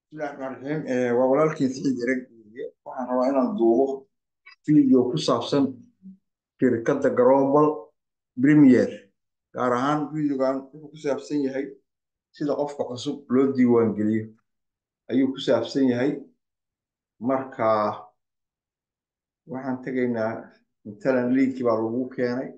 bismillahi raxmaan raxiim Eh, waa walaalkii Saciid Ereg weeye. waxaan rabaa inaan duubo video ku saabsan shirkadda Global Premier gaar ahaan videogan wuxuu ku saabsan yahay sida qofka cusub loo diiwaan geliyo ayuu ku saabsan yahay marka waxaan tegaynaa matalan linkii baa lagu keenay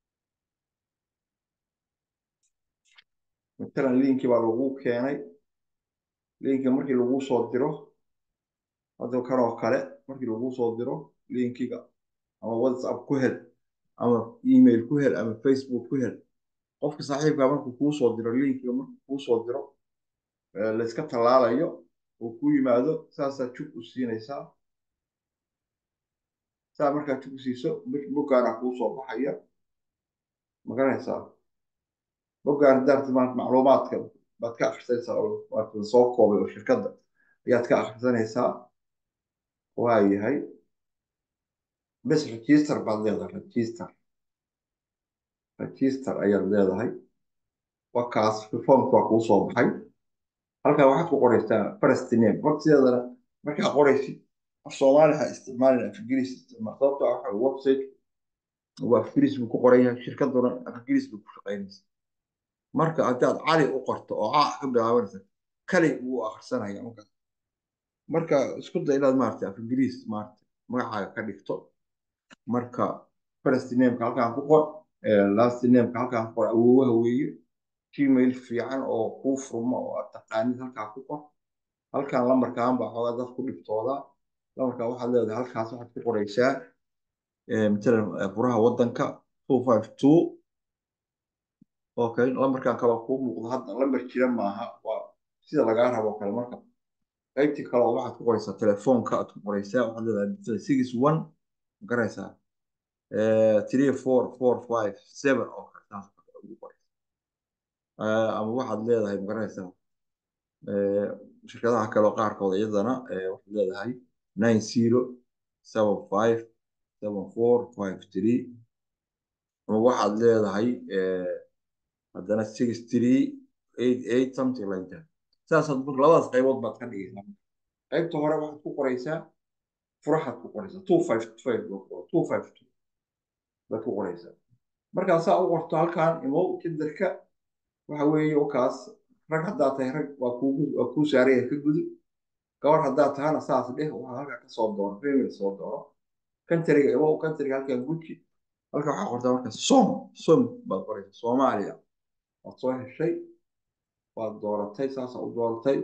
matalan linkii baa lagu keenay linka markii lagu soo diro hadda kan oo kale markii lagu soo diro linkiga ama whatsapp ku hel ama email ku hel ama facebook ku hel qofka saaxiibka markuu kuu soo diro linkiga markuu kuu soo diro eh, la iska tallaalayo oo ku yimaado saasaa jug u siinaysaa saa markaa jug u siiso bog- boggaana kuu soo baxaya magaranaysaa boggaan daarti maanta macluumaadka baad ka akhrisanaysaa oo maarata la soo koobay oo shirkadda ayaad ka akhrisanaysaa waa yahay bes register baad leedahay register register ayaad leedahay wakaas formka waa kuu soo baxay halkaa waxaad ku qoraysaa first name waqtigeedana markaa qoraysid af soomaali ha isticmaalin af ingiriis isticmaal sababta ah waxa website waa af ingiriis buu ku qoran yahay shirkaduna af ingiriis bay ku shaqaynaysa marka haddaad cali u qorto oo a ka bilaabanaysa kali wuu akhrisanaya marka marka isku day inaad maarata af ingiriis maarata magacaaga ka dhigto marka first nameka halkaan ku qor eh, last nameka halkaan ku qor awoowaha weeye gmail fiican oo kuu furmo oo aad taqaanid halkaa ku qor halkaan lambarkaan baa xoogaa dad ku dhibtoodaa lambarkaa waxaad leedahay halkaas waxaad ku qoraysaa eh, matalan eh, furaha waddanka two five two okay lambarkaan kale kuu muuqdo hadda lambar jira maaha waa sida lagaa rabo kale marka qaybtii kale oo waxaad ku qoraysaa telefoonka aad ku qoraysaa waxaad leedahay matalan six one ma garanaysaa eh, three four four five seven oo kale saas oo kale ugu qoraysaa Eh, ama waxaad leedahay ma garanaysaa eh, shirkadaha kale oo qaarkood iyadana eh, waxaad leedahay nine zero seven five seven four five three ama waxaad leedahay eh, haddana six three eight eight something like that saasaad marka labadaas qaybood baad ka dhigaysaa qaybta hore waxaad ku qoraysaa furahaad ku qoraysaa two five five two five two baad ku qoraysaa markaa saa u qorto halkaan imow kinderka waxa weeye wakaas rag haddaa tahay rag waa kuugu waa kuu saaraya ka gudub gabar haddaa tahana saas dheh waxaa halkaa ka soo doono family soo doono kantariga imow kantariga halkaan guji halkaa waxaa qortaa marka som som baad qoraysaa soomaaliya waad soo heshay waad dooratay saasaa u dooratay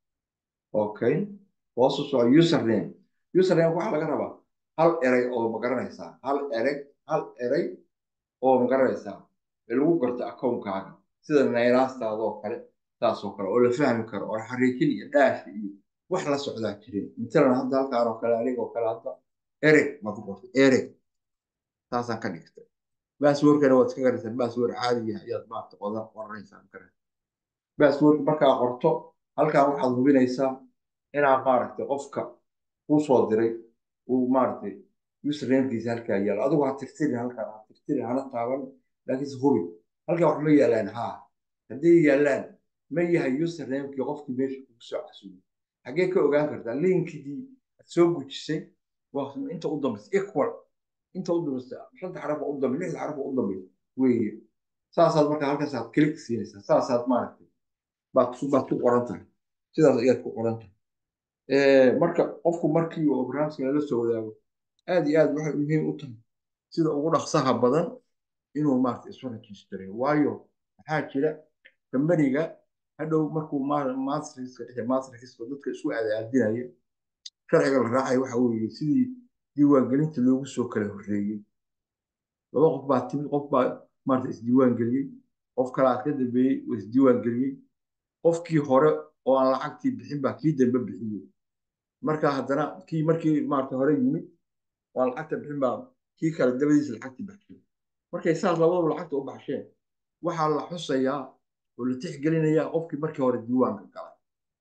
okay hoos u soco username username waxaa laga rabaa hal eray oo ma garanaysaa hal erey hal eray oo ma garanaysaa ee lagu garto akoonkaaga sida nayraastaada oo kale saasoo kale oo la fahmi karo oo xariikin iyo dhaash iyo wax la socdaa jirin matalan hadda halkaan oo kale anigoo kale hadda ereg baad ku qortay ereg saasaan ka dhigtay baaswoorkana waad iska garanaysaa baaswoor caadiya ayaad maarata qodan qoranaysaa ma garanaysaa baaswoorka markaa qorto halkaan waxaad hubinaysaa inaa maaragtay qofka kuu soo diray uu maaragtay usernamkiisa halkaa yaalo adigu ha tirtirin halkaan ha tirtirin hana taaban laakiinse hubi halkaa wax ma yaalaan haa hadday yaalaan ma yahay usernamekii qofkii meesha kugu soo casuumay xaggee ka ogaan kartaa linkigii aad soo gujisay waa inta u dambaysa equal inta u dambaysa shanta xaraf oo u dambaysa lixda xaraf oo u dambaysa weeye saasaad markaa halkaasaad click siinaysaa saasaad maaragtay baad ku baad ku qoran tahay sidaas ayaad ku qoran tahay Eh, marka qofku markii uu barnaamijka lala soo wadaago aad iyo aad waxay muhiim u tahay sida ugu dhaqsaha badan inuu maarata isu rejistareeyo waayo maxaa jira kambaniga hadhow markuu mastriska dhexe mastriska dadka isku aadaadinaya sharciga la raacaya waxa weeye sidii diiwaangelinta loogu soo kala horreeyey laba qof baa timid qof baa maarata isdiiwaan geliyey qof kalaa ka dambeeyey oo isdiiwaan geliyey qofkii hore oo aan lacagtii bixin baa kii dambe bixiyey marka haddana kii markii maarata hore yimid oo aan lacagta bixin baa kii kale dabadiisa lacagtii baxshay markay saas labadaba lacagta u baxsheen waxaa la xusayaa oo la tixgelinayaa qofkii markii hore diiwaanka galay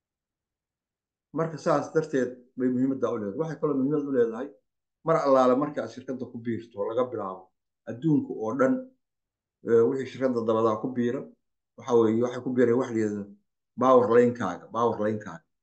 marka saas darteed bay muhiimadda u leedahay waxay kaloo muhiimad u leedahay mar allaale markaad shirkadda ku biirto laga bilaabo adduunka oo dhan eh, wixii shirkadda dabadaa ku biira waxa weeye waxay ku biireen wax la yidhahdo power linekaaga power linekaaga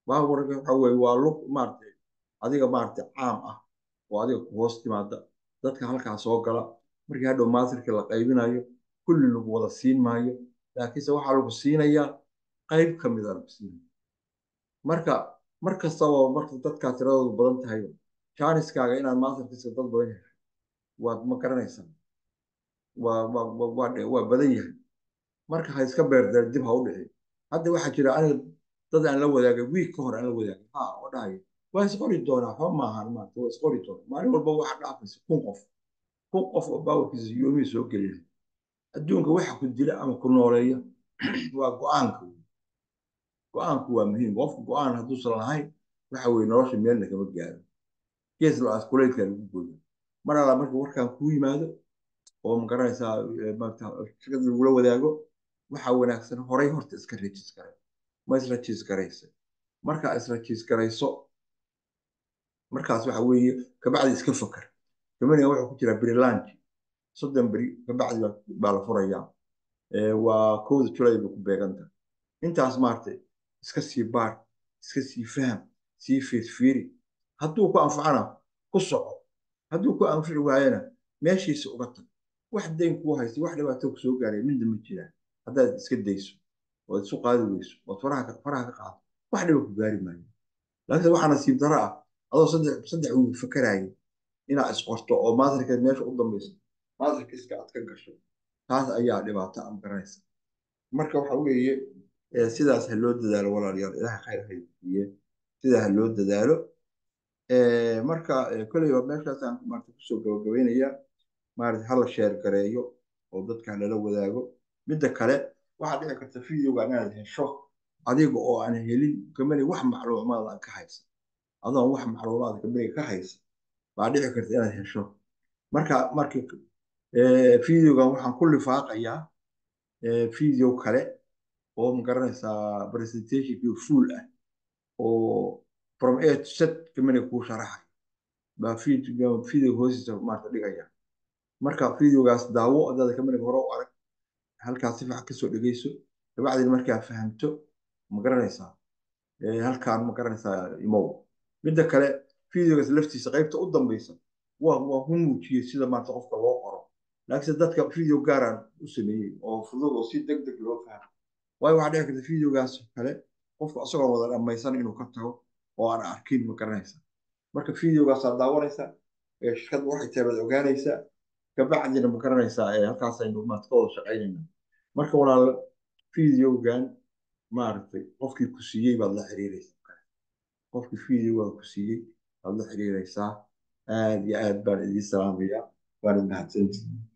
baawarka waxa weye waa lug maaragtay adiga maaragtay caam ah oo adiga ku hoos timaada dadka halkaa soo gala markii hadhow maasirka la qaybinayo kulli lagu wada siin maayo laakiinse waxaa lagu siinayaa qayb ka mida lagu siinaya marka mar kastaba marka dadkaa tiradoodu badan tahay jaaniskaaga inaad maasirkiisa dad badan yahay waad ma garanaysaa waa waa badan yahay marka ha iska beerdeer dib ha u dhici hadda waxaa jira aniga dad aan la wadaagay wiig ka hor aan la wadaagay ha oo dhahayo waa isqori doonaa waxba maahan maanta waa isqori doonaa maalin walba waxa dhaafaysa kun qof kun qof oo baawarkiisa yoomihii soo gelinahay adduunka waxa ku dila ama ku nooleeya waa go-aanka go-aanku waa muhiim qofka go-aan hadduusan lahayn waxa weye nolosha meelna kama gaaro gees la-aas kuleylka lagu gooyo mar alla marka warkaan kuu yimaado oo magaranaysaa shirkada lagula wadaago waxaa wanaagsan horay horta iska rejis garay ma israjiis garaysa markaa israjiis garayso markaas waxa weeye kabacdi iska fakar kamaniga wuxuu ku jiraa berilanji soddon beri kabacdi baa la furayaa waa kowda julay bay ku beeganta intaas maaragtay iska sii baar iska sii faham sii fiirfiiri hadduu ku anfacana ku soco hadduu ku anfici waayana meeshiisa uga tag wax dayn kuu haysta wax dhibaato ku soo gaaray midna ma jiraan haddaad iska dayso ood isu qaadi weyso ood faraha faraha ka qaado wax dhiba ku gaari maayo laakiin waxaa nasiib daro ah adoo saddex saddex wiil fakaraayo inaad isqorto oo maatarkeed meesha u dambayso maatarkiiska aad ka gasho taas ayaa dhibaato am garanaysa marka waxa weeye sidaas ha loo dadaalo walaalayaal ilaha khayr haysiiye sidaa ha loo dadaalo marka kolleyba meeshaasaan maarata kusoo gabagabaynayaa maarata hala sheer gareeyo oo dadka lala wadaago midda kale waxaa dhici karta videoga inaad hesho adiga oo aan helin kamani wax macluumaad aan ka haysan adoon wax macluumaad kamaniga ka haysan baa dhici karta inaad hesho marka marka videogan waxaan ku lifaaqayaa video kale oo magaranaysaa presentationkii full ah oo from a to z kamaniga kuu sharaxay baa video hoostiisa maarta dhigaya marka videogaas daawo adaada kamaniga hore u arag halkaas si fiican kasoo dhegeyso dabacdina markaa fahamto ma garanaysaa halkaan ma garanaysaa imow midda kale videogaas laftiisa qaybta u dambeysa waa waa ku muujiyey sida maanta qofka loo qoro laakiinse dadka video gaaraan u sameeyey oo fudud oo si deg deg loo fahmo waayo waxaa dhici karta videogaas kale qofka isagoo wada dhammaysan inuu ka tago oo aan arkin ma garanaysa marka videogaasaa daawanaysa shirkadda waxay tahay baad ogaanaysaa kabacdina ma garanaysaa halkaasaynu maad ka wada shaqaynayna marka walaal videogan maaragtay qofkii ku siiyey baad la xiriiraysaa qofkii videoga ku siiyey baad la xiriiraysaa aad iyo aad baan idiin salaamayaa waana mahadsantihin